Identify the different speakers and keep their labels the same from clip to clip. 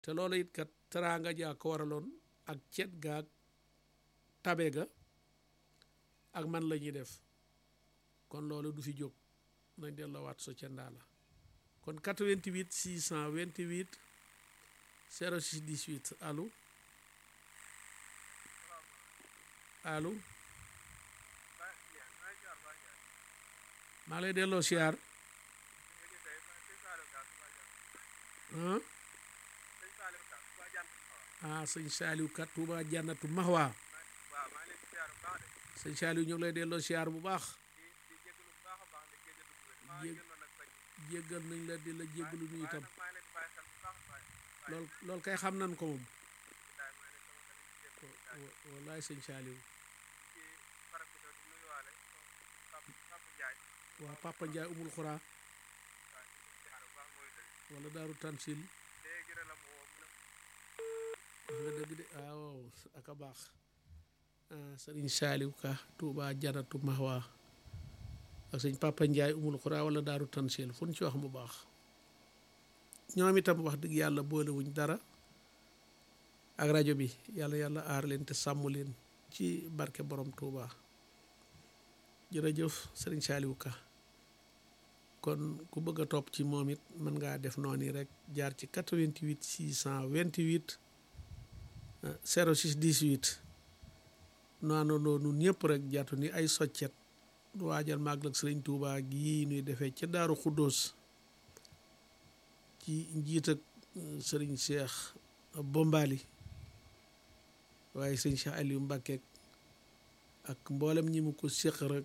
Speaker 1: te loolu it kat teraanga jaa ko waraloon ak cet gaag tabe ga ak man la ñuy def kon loolu du fi jóg nañ delloowaat so ca ndaa la kon 88 628 06 18 allo allo maa ngi lay delloo siyaar ah sëñ Saliou kat Touba jannatu Mahwa sëñ Saliou ñu ngi lay delloo siyaar bu baax jéggal nañ la di la jéggalu ñu itam lool loolu kay xam nañ ko moom wallaay sëñ Saliou waaw Papa Ndiaye umul xuraa wala daaru tansil wax nga dëgg de waaw ak a baax sëriñ Saliou Ka Touba Janatu Mahwa ak sëñ Papa Ndiaye umul xuraa wala daaru tansil fu ñu ci wax mu baax ñoom itam wax dëgg yàlla boolewuñ dara ak rajo bi yàlla yàlla aar leen te sàmm leen ci barke borom Touba jërëjëf sëriñ Saliou Ka kon ku bëgg a topp ci moom it mën ngaa def noonu rek jaar ci 88 628 06 18 noonu noonu ñëpp rek jàttu ni ay soccet waajal màggal ak sëriñ Touba gii nuy defee ca Daaru Xuddoos ci njiit ak sëriñ Cheikh Bombali waaye sëriñ Cheikh Aliou Mbacké ak mboolem ñi mu ko séq rek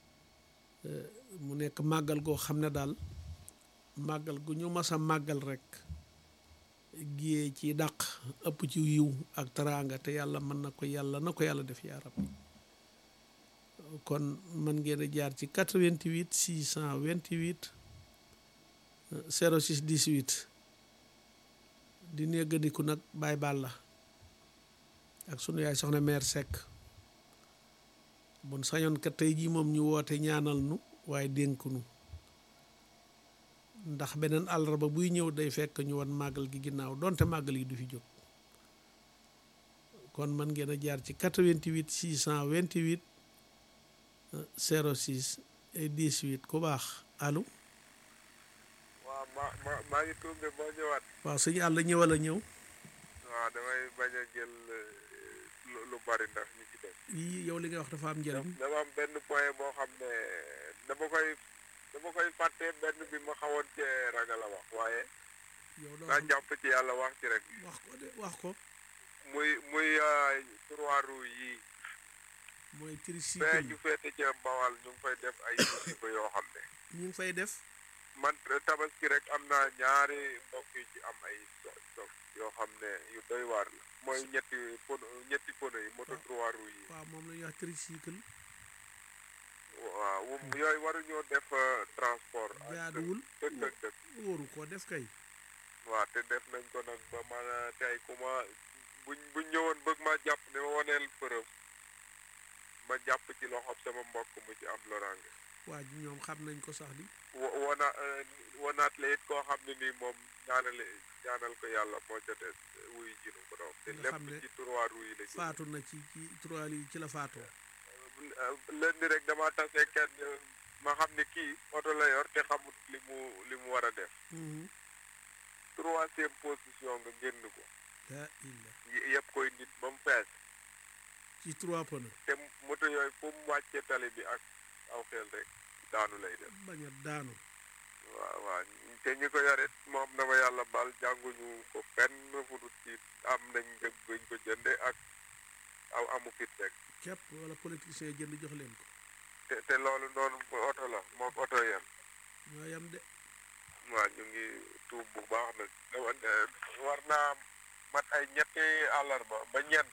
Speaker 1: mu nekk màggal goo xam ne daal màggal gu ñu mas a màggal rek giyee ci dàq ëpp ci yiw ak teraanga te yàlla mën na ko yàlla na ko yàlla def yaa rab kon mën ngeen a jaar ci 88 628 06 18 di néggandiku nag Baay Balla ak sunu yaay soxna mère Seck bon sañoon kat tey jii moom ñu woote ñaanal nu waaye dénk nu ndax beneen àllarba buy ñëw day fekk ñu wan màggal gi ginnaaw donte màggal yi du fi jóg kon mën ngeen a jaar ci 88 628 06 18 ku baax allo.
Speaker 2: waaw ma ma maa ngi tuub de boo ñëwaat.
Speaker 1: waaw suñu àll ñëwal a ñëw.
Speaker 2: waaw damay bañ a jël lu bari ndax ñu ci def.
Speaker 1: yii yow li nga wax dafa am njëriñ.
Speaker 2: dama am benn point boo xam ne dama koy dama koy fàtte benn bi ma xawoon cee ragal a wax waaye.
Speaker 1: yow doo
Speaker 2: naa jàpp ci yàlla wax ci rek.
Speaker 1: wax ko de wax ko.
Speaker 2: muy muy trois roues yii.
Speaker 1: mooy tricycle
Speaker 2: fee ñu féete ca Bawal ñu ngi fay def ay musiba yoo xam ne.
Speaker 1: ñu ngi fay def.
Speaker 2: man tabaski rek am naa ñaari mbokk yi ci am ay stock yoo xam ne yu doy waar la. mooy ñetti pono ñetti pono yi moto trois roues yi.
Speaker 1: waaw moom la ñuy wax tricycle.
Speaker 2: waaw yooyu waruñoo def transport.
Speaker 1: jaaduwul
Speaker 2: dëgg dëgg dëgg.
Speaker 1: wóoru ko def kay.
Speaker 2: waaw te def nañ ko nag ba ma tey ku ma buñ buñ ñëwoon bëgg ma jàpp ne ma waneel preuve ma jàpp ci loxob sama mbokk mu ci am loraange.
Speaker 1: waa ji ñoom xam nañ ko sax di.
Speaker 2: wo wona wonaat la it koo xam ne nii moom ñaanale ñaanal ko yàlla moo ca des wuy jinu ko doom te
Speaker 1: nga xam ne
Speaker 2: lépp ci trois roues yi la jógee.
Speaker 1: faatu na ci ci trois yi ci la faatoo.
Speaker 2: leen di rek dama tase kenn ma xam ne kii oto la yor te xamut li mu li mu war a def troisième position nga génn ko
Speaker 1: daa illa
Speaker 2: y- yëpp koy nit ba mu fees
Speaker 1: ci trois pneus
Speaker 2: te moto yooyu fu mu wàccee tali bi ak aw xel rek daanu lay def
Speaker 1: bañ a daanu.
Speaker 2: waaw waaw te ñi ko yorit moom dama yàlla bal jànguñu ko fenn fu dul ci am nañ njëg buñ ko jënde ak aw amu fit rek
Speaker 1: képp wala politicien jënd jox leen ko.
Speaker 2: te te loolu noonu oto la moom oto yem
Speaker 1: ñoo yam de.
Speaker 2: waaw ñu ngi tuub bu baax nag dama ne war naa mat ay ñetti àllarba ba ñeent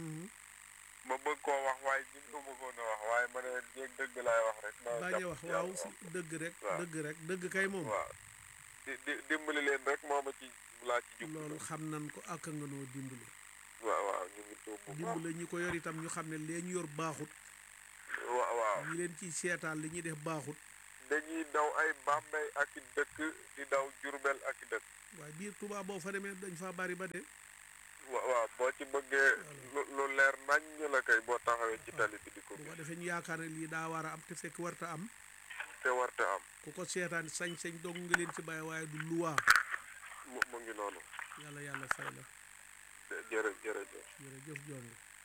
Speaker 2: ma bëgg koo wax waaye ñu ko bëggoon a wax waaye ma ne jéeg dëgg laay wax rek naa
Speaker 1: bañ a
Speaker 2: jàpp
Speaker 1: wax
Speaker 2: ci
Speaker 1: waaw
Speaker 2: yàlla
Speaker 1: si dëgg rek.
Speaker 2: waaw.
Speaker 1: dëgg rek dëgg kay moom.
Speaker 2: waaw di di dimbali leen rek moo ma ci laa ci jub
Speaker 1: loolu xam nan ko ak nga noo dimbali.
Speaker 2: waaw waaw ñu ngi tuub bu baax
Speaker 1: dimbali ñi ko yor itam ñu xam ne lee ñu yor baaxut.
Speaker 2: waaw waaw
Speaker 1: ñi leen ciy seetaan li ñuy def baaxut.
Speaker 2: dañuy daw ay Bambey ak i dëkk di daw Jurbel ak i dëkk
Speaker 1: waaye biir Touba boo fa demee dañ faa bari ba de
Speaker 2: wa- waaw boo ci bëggee lu lu leer nañ la kay boo taxawee ci tali bi di ko
Speaker 1: bu ko
Speaker 2: gis
Speaker 1: defee ñu yaakaar ne lii daa war a am te fekk warta am
Speaker 2: te warta am
Speaker 1: ku ko seetaan sañ-sañ dong nga leen ci bàyyi waaye du luwaa
Speaker 2: mu mu ngi noonu
Speaker 1: yàlla yàlla fay la
Speaker 2: jë- jërë jërëjëf
Speaker 1: jërëjëf jong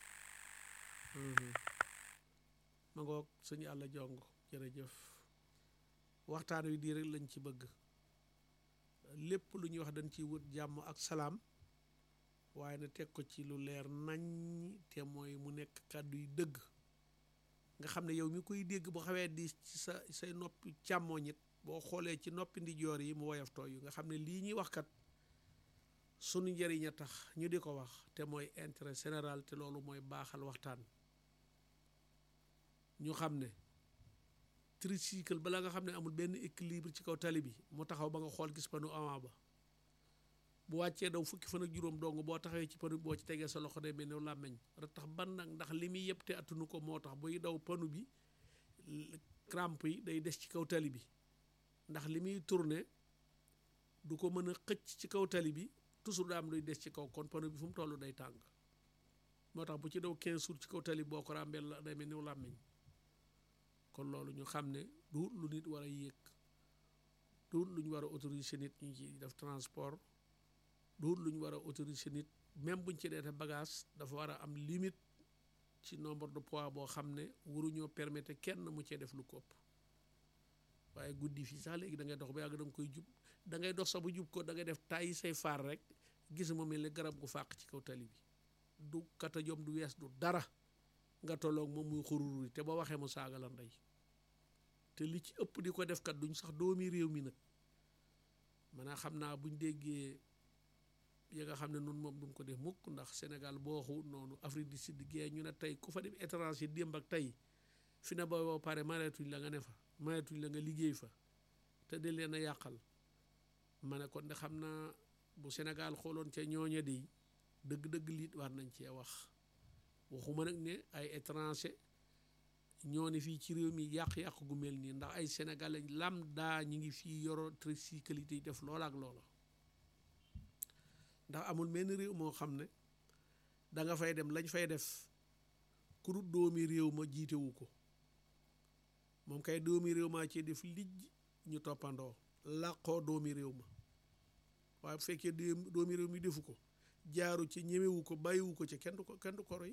Speaker 1: ma ngoog sëñ yàlla jong jërëjëf waxtaan wi di rek lañ ci bëgg lépp lu ñuy wax dañ ciy wut jàmm ak salaam waaye na teg ko ci lu leer nañ te mooy mu nekk kàddu yu dëgg nga xam ne yow mi koy dégg bu xawee di ci sa say noppi càmmooñ it boo xoolee ci noppi ndijoor yi mu woyof tooy yu nga xam ne lii ñuy wax kat sunu njëriñ a tax ñu di ko wax te mooy intérêt général te loolu mooy baaxal waxtaan ñu xam ne tricycle bala nga xam ne amul benn équilibre ci kaw tali bi mu taxaw ba nga xool gis panu avant ba bu wàccee daw fukki fan ak juróom dong boo taxawee ci panu bi boo ci tegee sa loxo day mel ne làmmeñ ra tax ban nag ndax li muy yëpp te attunu ko moo tax buy daw panu bi crampe yi day des ci kaw tali bi ndax li muy tourné du ko mën a xëcc ci kaw tali bi toujours daa am luy des ci kaw kon panu bi fu mu toll day tàng moo tax bu ci daw 15 jours ci kaw tali boo ko ràmbeel la day mel ni làmmeñ kon loolu ñu xam ne du lu nit war a yéeg du lu ñu war a autoriser nit ñu ci def transport du lu ñu war a autoriser nit même buñ ci dee def bagage dafa war a am limite ci nombre de poids boo xam ne waruñoo permettre kenn mu cee def lu ko ëpp waaye guddi fii sax léegi da ngay dox ba yàgg da nga koy jub da ngay dox sax bu jub ko da ngay def tàyyi say faar rek gis ma mel ni garab gu fàq ci kaw tali bi du kata jom du wees du dara nga tolloog moom muy xururi te ba waxee mu saaga la ndey te li ci ëpp di ko def kat duñ sax doomi réew mi nag maanaam xam naa buñ déggee yi nga xam ne nun moom duñ ko def mukk ndax Sénégal boo waxu noonu Afrique du Sud gee ñu ne tey ku fa dem étranger démb ak tey fi na ba boo pare mareetuñ la nga ne fa mareetuñ la nga liggéey fa te de leen a yàqal ma ne kon de xam naa bu Sénégal xooloon ca ñooña di dëgg-dëgg liit war nañ cee wax waxuma nag ne ay étranger ñoo ne fii ci réew mi yàq-yàq gu mel nii ndax ay sénégalais lambda ñi ngi fii yoro tricycle yi def loola ak loola ndax amul menn réew moo xam ne da nga fay dem lañ fay def ku dul doomi réew ma jiitewu ko moom kay doomi réew maa ci def lijj ñu toppandoo làqoo doomi réew ma waaye bu fekkee doomi réew mi defu ko jaaru ci ñemewu ko bàyyiwu ko ci kenn du ko kenn du ko roy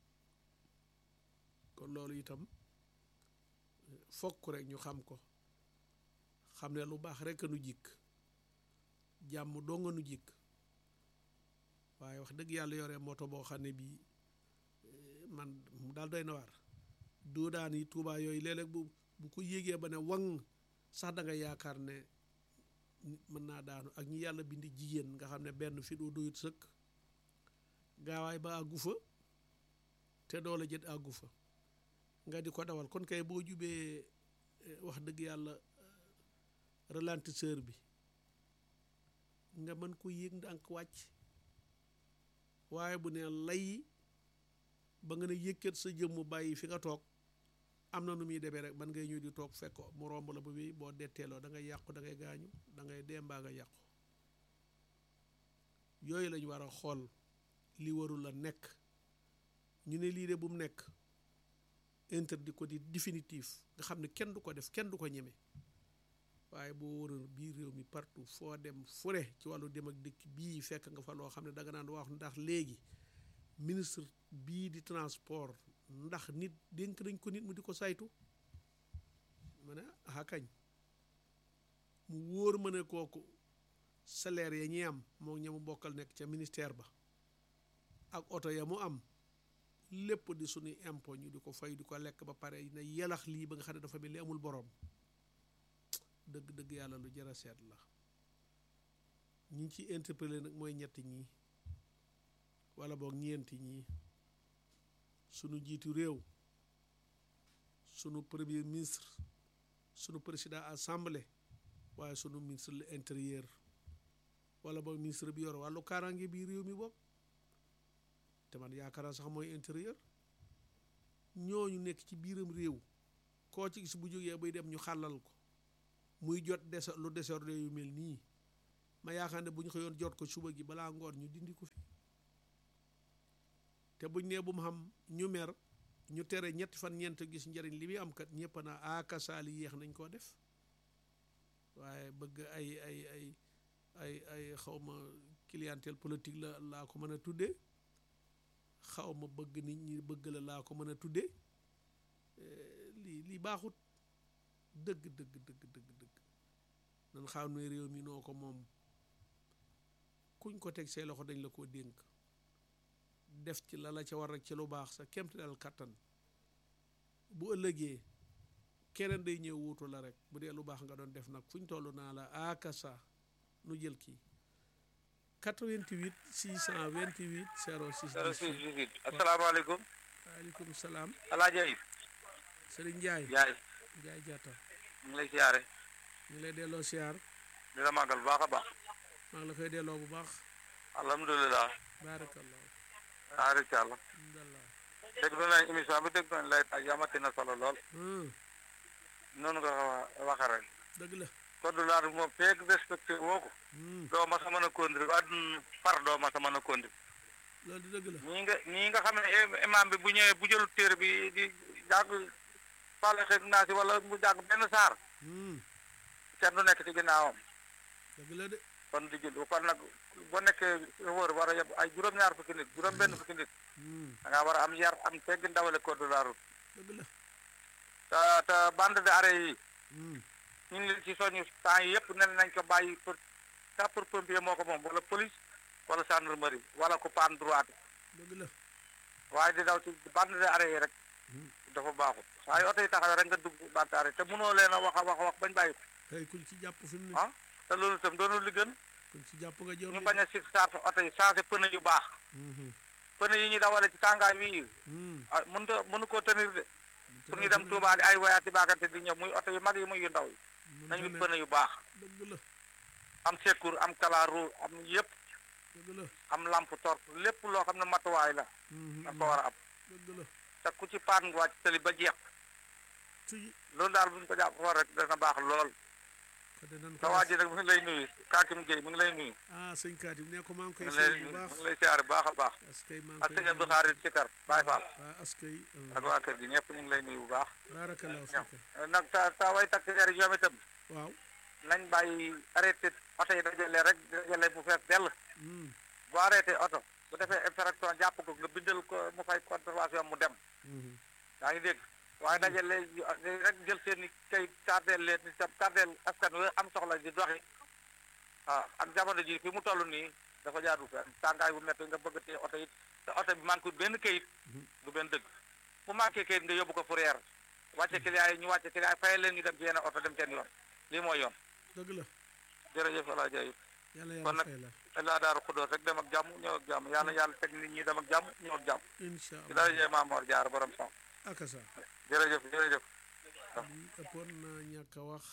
Speaker 1: kon loolu itam fokk rek ñu xam ko xam ne lu baax rek a nu jikk jàmm doo nga nu jikk waaye wax dëgg yàlla yore moto boo xam ne bii man daal doy na waar doo daan yi tuubaa yooyu léeg-léeg bu bu ko yégee ba ne waŋ sax da nga yaakaar ne mën naa daanu ak ñi yàlla bind jigéen nga xam ne benn fi doo doyut sëkk gaawaay ba àggu fa te doole jët àggu fa nga di ko dawal kon kay boo jubee wax dëgg yàlla ralentisseur bi nga mën ko yéeg ndànk wàcc waaye bu ne lay ba nga ne yëkkat sa jëmm bàyyi fi nga toog am na nu muy demee rek man ngay ñëw di toog fekk mu romb la ba bi boo detteeloo da ngay yàqu da ngay gaañu da ngay dee mbaa nga yàqu yooyu lañu war a xool li warul la nekk ñu ne lii de bu mu nekk interdit ko di définitif nga xam ne kenn du ko def kenn du ko ñeme waaye boo waroon biir réew mi partout foo dem fure ci wàllu dem ak dëkk bii fekk nga fa loo xam ne danga naan wax ndax léegi ministre bii di transport ndax nit dénk nañ ko nit mu di ko saytu ma ne ah kañ mu wóor ma ne kooku salaire ya ñi am moo ña mu bokkal nekk ca ministère ba ak oto ya mu am lépp di suñuy impôt ñu di ko fay di ko lekk ba pare ne yelax lii ba nga xam ne dafa mel ni amul boroom dëgg-dëgg yàlla lu jar a seet la ñi ci interpellé nag mooy ñetti ñii wala boog ñeenti ñii sunu jiitu réew sunu premier ministre sunu président assemblée waaye sunu ministre de l'intérieur wala boog ministre bi yor wàllu kaaraange bi réew mi bopp te man yaakaar sax mooy intérieur ñooñu nekk ci biiram réew koo ci gis bu jógee bay dem ñu xàllal ko muy jot desa lu désordre yu mel nii ma yaakaar ne bu ñu xëyoon jot ko suba gi balaa ngoon ñu dindi ko fi te buñ nee bu mu xam ñu mer ñu tere ñetti fan ñeent gis njëriñ li muy am kat ñëpp naa akasaali yéex nañ koo def waaye bëgg ay ay ay ay ay xawma clientèle politique la laa ko mën a tuddee xaw ma bëgg nit ñi bëgg la laa ko mën a tuddee lii lii baaxut dëgg dëgg dëgg dëgg dëgg nan xam ne réew mi noo ko moom kuñ ko teg say loxo dañ la koo dénk def ci la la ca war rek ci lu baax sa kemt dal kattan bu ëllëgee keneen day ñëw wuutu la rek bu dee lu baax nga doon def nag fu ñu toll naa la akasa nu jël kii 88 628 06
Speaker 3: 06 asalaamaaleykum
Speaker 1: waaleykum salaam
Speaker 3: alaaji Ayib
Speaker 1: Sëriñ Njaay
Speaker 3: yaay
Speaker 1: Njaay jaata
Speaker 3: ñu ngi lay siyaare
Speaker 1: ñu ngi lay delloo siyaar
Speaker 3: di la màggal bu baax a baax
Speaker 1: maa ngi la koy delloo bu baax
Speaker 3: alhamdulilah
Speaker 1: baarakallah
Speaker 3: aarika àlla
Speaker 1: alhamdulillah
Speaker 3: déglu nañ émission bi déglu nañ lay taaj amati na solo lool
Speaker 1: hum
Speaker 3: noonu nga ko waxe rek
Speaker 1: dëgg la
Speaker 3: code de l'art moom feeg respecté woo ko
Speaker 1: hum
Speaker 3: doo ma sa mën a conduire àdduna par doo ma sa mën a conduire
Speaker 1: loolu di dëgg la
Speaker 3: ñii nga ñii nga xam ne im- imam bi bu ñëwee bu jëlu téere bi di jàng fàlle xeeg naa si wala mu jàng benn saar
Speaker 1: hum
Speaker 3: kenn du nekk ci ginnaawam
Speaker 1: dëgg la de
Speaker 3: kon di jël kon nag boo nekkee wër war a yeb ay juróom-ñaar fukki nit juróom-benn fukki nit
Speaker 1: hum
Speaker 3: da ngaa war a am yar am tegg ndawale code de la route
Speaker 1: dëgg la
Speaker 3: te te bande de arrêt yi
Speaker 1: hum
Speaker 3: ñu ngi leen ci soñu temps yi yëpp ne nañ ko bàyyi pour sapeur pompier moo ko moom wala police wala gendarmerie wala ko paan droite
Speaker 1: dëgg la
Speaker 3: waaye di daw ci bande de arrêt yi rek dafa baaxut waaye oto yi taxawee rek nga dugg bande arrêt te mënoo leen a wax a wax a wax bañ bàyyi ko
Speaker 1: tey kuñ ci jàpp fi mu ne
Speaker 3: ah te loolu itam doonul li gën
Speaker 1: kuñ ci jàpp nga jëm
Speaker 3: ñu bañ a si charge oto yi changé pneu yu baax pneu yi ñu dawale ci tàngaay wi ah mënut a mënu koo tenir de pour ñu dem Touba di ay wayaat di baagante di ñëw muy oto yu mag yi muy yu ndaw yi nañu wut pneu yu baax
Speaker 1: dëgg la
Speaker 3: am secours am kalaaru am yëpp
Speaker 1: dëgg la
Speaker 3: am lampe torche lépp loo xam ne matuwaay la da ko war a am
Speaker 1: dëgg la
Speaker 3: te ku ci paan nga wàcc tali ba jeex
Speaker 1: ci
Speaker 3: loolu daal bu ñu ko jàpp xool rek dana baax lool
Speaker 1: ko de nan
Speaker 3: te
Speaker 1: ko
Speaker 3: waa
Speaker 1: def
Speaker 3: ji nag mu ngi lay nuyu Kakim Gueye mu ngi lay nuyu
Speaker 1: ah sëñ Katim ne ko maa ngi
Speaker 3: mu
Speaker 1: koy
Speaker 3: ngi lay
Speaker 1: sëñ bu
Speaker 3: mu
Speaker 1: baax
Speaker 3: ngi lay siyaare bu baax a baax
Speaker 1: askay maa ngi
Speaker 3: ak
Speaker 1: koy
Speaker 3: sëñ Abdou Xaarit Sikar Baye Fall
Speaker 1: waa askay
Speaker 3: ak waa kër gi ñëpp ñu ngi lay nuyu bu baax
Speaker 1: baarakallah
Speaker 3: ñoom
Speaker 1: fika
Speaker 3: nag ta ta way takk der yi ñoom itam
Speaker 1: waaw
Speaker 3: nañ bàyyi arrêté oto yi dajale rek dajale bu fees dell
Speaker 1: hum
Speaker 3: bu arrêté oto bu defee infraction jàpp ko nga bindal ko mu fay contravention mu dem
Speaker 1: hum
Speaker 3: yaa ngi dégg waaye dajale rek jël seen i kay tardeel leen ni tam tardeel askan wi am soxla di doxi waaw ak jamono ji fi mu toll nii dafa jaadu fenn tàngaay bu métti nga bëgg te oto yi te oto bi manqué benn kayit du benn dëgg bu manqué kayit nga yóbbu ko fourrière wàcce client yi ñu wàcce client yi fayal leen ñu dem ci yeneen oto dem seen yoon lii mooy yoon
Speaker 1: dëgg la
Speaker 3: jërëjëf El Hadj Ayib
Speaker 1: yàlla
Speaker 3: kon
Speaker 1: yàlla
Speaker 3: nag
Speaker 1: fay la
Speaker 3: laa daaru xudóos rek dem ak jàmm ñëw ak jàmm yàlla yàlla teg nit ñi dem ak jàmm ñëw ak jàmm
Speaker 1: incha
Speaker 3: ci
Speaker 1: allah
Speaker 3: dara jee Maamoor Jaar borom sax
Speaker 1: akasa
Speaker 3: jërëjëf jërëjëf
Speaker 1: li ëppoon naa ñàkk a wax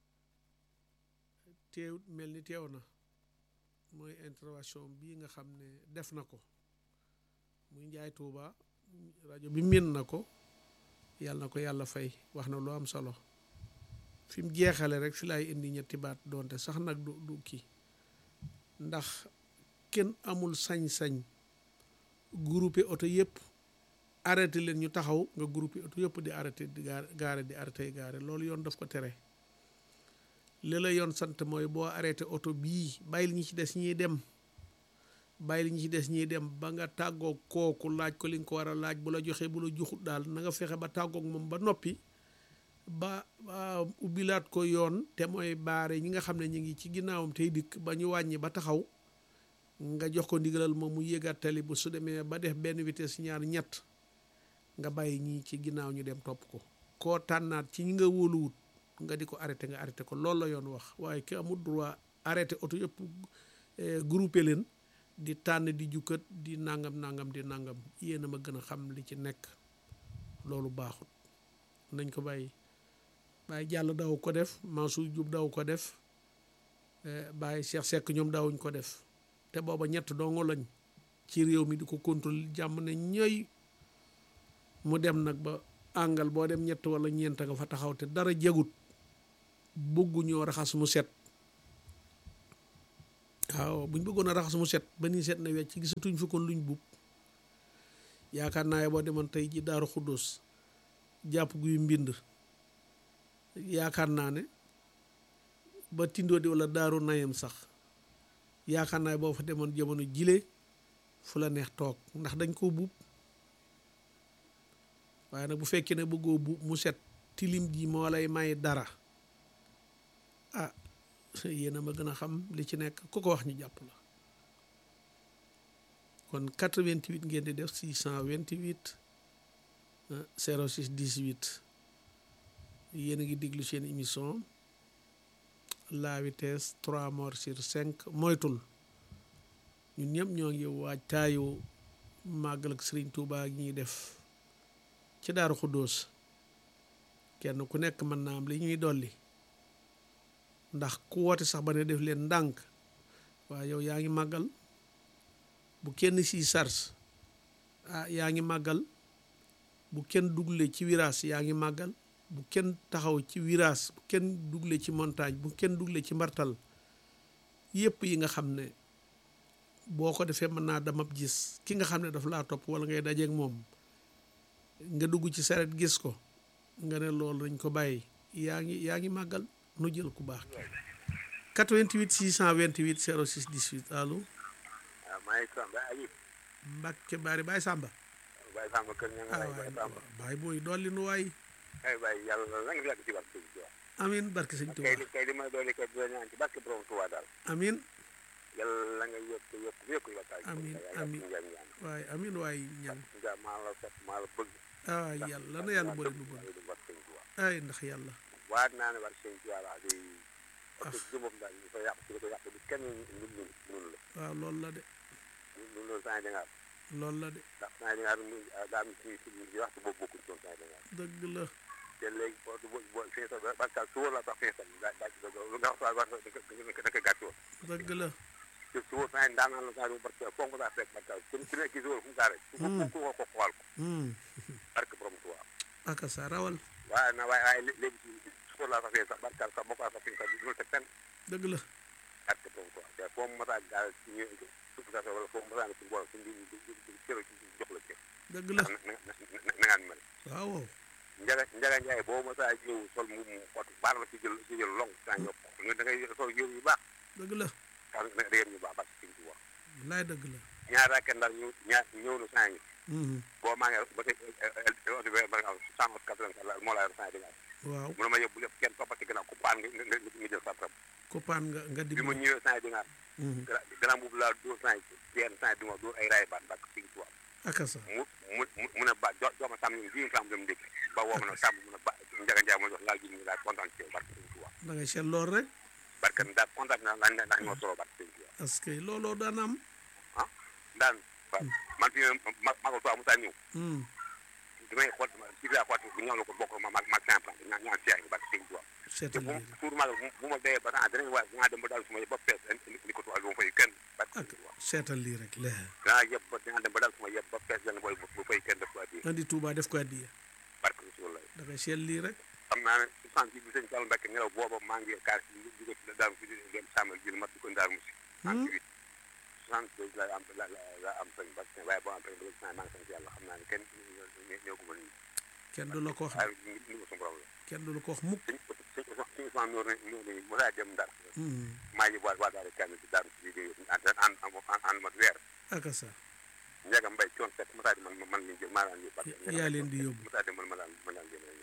Speaker 1: teew mel ni teew na mooy intervention bii nga xam ne def na ko muy njaay tuuba rajo bi min na ko yàlla na ko yàlla fay wax na lu am solo fi mu jeexale rek fi laay indi ñetti baat doonte sax nag du du kii ndax kenn amul sañ-sañ groupé oto yëpp arrêté leen ñu taxaw nga groupé oto yëpp di arrêté di gaare gaare di arrêté gaare loolu yoon daf ko tere li la yoon sant mooy boo arrêté oto bii bàyyil ñi ci des ñiy dem bàyyil ñi ci des ñiy dem ba nga tàggoog kooku laaj ko li nga ko war a laaj bu la joxee bu la joxut daal na nga fexe ba tàggoog moom ba noppi ba ba ubbilaat ko yoon te mooy baare ñi nga xam ne ñu ngi ci ginnaawam tey dikk ba ñu wàññi ba taxaw nga jox ko ndigalal moom mu yéegaat tali bu su demee ba def benn vitesse ñaar ñett nga bàyyi ñii ci ginnaaw ñu dem topp ko koo tànnaat ci ñi nga wóoluwut nga di ko arrêté nga arrêté ko loolu la yoon wax waaye ki amul droit arrêté oto yëpp groupé leen di tànn di jukkat di nangam nangam di nangam yéen a ma gën a xam li ci nekk loolu baaxut nañ ko bàyyi bàyyi jàll daw ko def Mansour Diop daw ko def bàyyi Cheikh Seck ñoom daawuñ ko def te booba ñett dongo lañ ci réew mi di ko contrôle jàmm ne ñooy mu dem nag ba àngal boo dem ñett wala ñeent nga fa taxaw te dara jagut bëgguñoo raxas mu set waaw buñ bëggoon a raxas mu set ba nii set na wecc gisatuñ fi kon luñ buub yaakaar naa boo demoon tey ji daaru xuddoos jàpp guy mbind yaakaar naa ne ba tindoo di wala daaru nayam sax yaakaar naa boo fa demoon jamono jile fu la neex toog ndax dañ koo buub waaye nag bu fekkee ne bëggoo buub mu set tilim ji moo lay may dara ah yéen a ma gën a xam li ci nekk ku ko wax ñu jàpp la kon 88 ngeen di def 628 06 18 yéen a ngi déglu seen émission la vitesse 3 morts sur 5 moytul ñun ñëpp ñoo ngi waaj taayu màggal ak Sëriñ Tuubaa gi ñuy def ci Daaru Xuddoos kenn ku nekk mën naa am li ñuy dolli ndax ku woote sax ba ne def leen ndànk waaye yow yaa ngi màggal bu kenn si sars ah yaa ngi màggal bu kenn dugle ci virage yaa ngi màggal bu kenn taxaw ci virage bu kenn dugle ci montagne bu kenn dugle ci mbartal yépp yi nga xam ne boo ko defee mën naa damab gis ki nga xam ne daf laa topp wala ngay dajeeg moom nga dugg ci saret gis ko nga ne loolu dañ ko bàyyi yaa ngi yaa ngi màggal nu jël ku baax ki 88 628 06 18 allo
Speaker 4: waaw maa ngi sant Aliou.
Speaker 1: Mbacke Bari Baye Samba.
Speaker 4: Baye Samba kër ña nga lay Baye Samba.
Speaker 1: Baye booy dolli nu waay.
Speaker 4: ay Baye yàlla na nga yàgg ci barke Tuuba.
Speaker 1: amiin barke sëñ Tuuba
Speaker 4: kay li kay li may dolli kay dina ñaan ci barke borom Tuuba daal.
Speaker 1: amiin
Speaker 4: yàlla nga yokk yokk yokk la taaj.
Speaker 1: amiin amiin
Speaker 4: ñaan ñaan.
Speaker 1: waay amiin waay ñaan
Speaker 4: nga maa la set maa la bëgg.
Speaker 1: ah yàlla na yàlla boole nu bëgg
Speaker 4: du barke Tuuba.
Speaker 1: ay ndax yàlla
Speaker 4: waat naa ne barke sëñ Tuuba laa di. parce que jëmam daal ñu fa yàq ci li ko yàq bi kenn ñu ñu mënul la.
Speaker 1: waaw loolu la de
Speaker 4: ñu ñu loolu saa yi da ngaa
Speaker 1: loolu la de
Speaker 4: ndax saa yi da ngaa daa am ci ci waxtu boobu bokkul ci woon saa yi da ngaa
Speaker 1: dëgg la
Speaker 4: te léegi boo du boo boo fi nga toog parce que suba la sax fi nga toog daa daa ci doog lu nga wax wax da nga da nga gàtt woon
Speaker 1: dëgg la
Speaker 4: te suba saa yi daanaka la saa yi parce que foog nga saa fekk parce que ku ku nekk ci suba fu mu saa rek. ku ku ku ko xool ko.
Speaker 1: Hmm.
Speaker 4: barke borom Tuubaa.
Speaker 1: aka sa rawal
Speaker 4: waaye na waaye waaye léegi ci suba la sax fee sax barke sax boo ko sax fi nga toog du teg fenn
Speaker 1: dëgg la
Speaker 4: barke borom Tuubaa te foo mu masaa gaal ci ñu suuf saa wala foo mu masaa ne ci mbooloo ci mbir mi cër jox la cër.
Speaker 1: dëgg la
Speaker 4: na na na na ngaan mel.
Speaker 1: waaw waaw
Speaker 4: Njaga Njaga Njaay boo masaa ñëw sol mu mu xott baar la ci jël ci jël long saa yokk nga da ngay sol yëw yu baax
Speaker 1: dëgg la
Speaker 4: xam nga da ngay ñu baax barke Sëñ Tuubaa
Speaker 1: laay dëgg la
Speaker 4: ñaar raken daal ñu ñaar ñëw na saa ngi
Speaker 1: Hmm.
Speaker 4: boo maa ngi ba tey oto bi ba nga xam cent quatre-vingt la moo laa yor saa yi
Speaker 1: waaw
Speaker 4: mu ne ma yóbbu lépp kenn toppati gannaaw ku paan nga nga nga nga jël sa rab
Speaker 1: koppaan nga nga
Speaker 4: bi ma
Speaker 1: dimbali
Speaker 4: ñëwee saa yi dinaa
Speaker 1: Hmm.
Speaker 4: gannaaw boobu laa dóor saa yi yenn saa yi du ma dóor ay raay baat barke Sëñ Tuubaa
Speaker 1: aka sa
Speaker 4: mu mu mu mu ne ba jo jox ma tam ni bii nga xam dem ndékki ba woo ma ne tam mu ne ba Njaga Njaay ma jox laal ji ñu daal kontaan ci yow barke Sëñ Tuubaa
Speaker 1: da ngay seet lool rek
Speaker 4: barke daal kontaan naa laaj ndax ñoo solo barke Sëñ Tuubaa
Speaker 1: parce que looloo daan am
Speaker 4: ah daan waaw man fi ma magal Tuubaa mu saa ñëw
Speaker 1: Hmm.
Speaker 4: damay xool ci biir xool bu ñëw la ko bokk ma ma ma cinq francs ñaan ñaan seex barke Sëñ Tuubaa te
Speaker 1: seetal
Speaker 4: bu
Speaker 1: lii
Speaker 4: suur magal bu ma dee ba temps danañ waaye dinaa dem ba daal suma yëpp ba fees ni ko tuwal bu ma fay kenn barke
Speaker 1: ak
Speaker 4: Sëñ Tuubaa
Speaker 1: seetal lii rek la
Speaker 4: dinaa yëpp ba dinaa dem ba daal suma yëpp ba fees benn booy bu fay kenn def ko addi
Speaker 1: andi Touba def ko addiya
Speaker 4: barke Rasulullah
Speaker 1: da ngay seet lii rek
Speaker 4: xam naa ne soixante bi sëñ Fall Mbacke ngelaw booba maa ngi kaar si jóge ci daal fi dem sàmmal jël mat di ko ndaar musi soixante huit soixante deux la am la la am sëñ Mbacke waaye boo am ba léegi maa ngi sant yàlla xam naa ne kenn ñoo ko mën a
Speaker 1: kenn du la ko wax
Speaker 4: waaye ñu ngi ko suñu borom la
Speaker 1: kenn du la ko wax mukk
Speaker 4: sëñ sëñ sëñ Ousmane Noor Noor ni mu saa dem ndar
Speaker 1: Hmm.
Speaker 4: maa ngi waa waa daal kenn ci daaru si di ànd ànd ànd mat weer
Speaker 1: aka sa
Speaker 4: Ndiaga Mbaye coon fekk mu saa di man man lañ jël maa daan yóbbu Mbacke
Speaker 1: yaa leen di yóbbu
Speaker 4: mu saa di man ma daan ma daan jël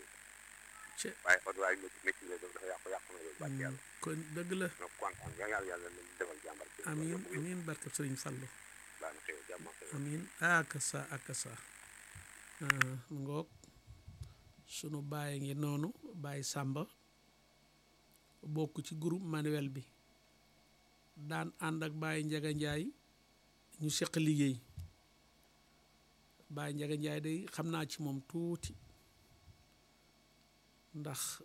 Speaker 1: ci
Speaker 4: waaye oto waaye métti métti la dafa yàqu yàqu na loolu barke yàlla
Speaker 1: kon dëgg la
Speaker 4: ñoo kontaan yàlla yàlla leen defal jàmbar ci
Speaker 1: amiin amiin barke Sëriñ Fallu
Speaker 4: baax na xëy jàmm ak xëy
Speaker 1: amiin aka sa aka sa ah, mu ngoog sunu baay ngi noonu baay Sàmba bokk ci groupe manuel bi daan ànd ak baay Njaga Njaay ñu seq liggéey baay Njaga Njaay day xam naa ci moom tuuti ndax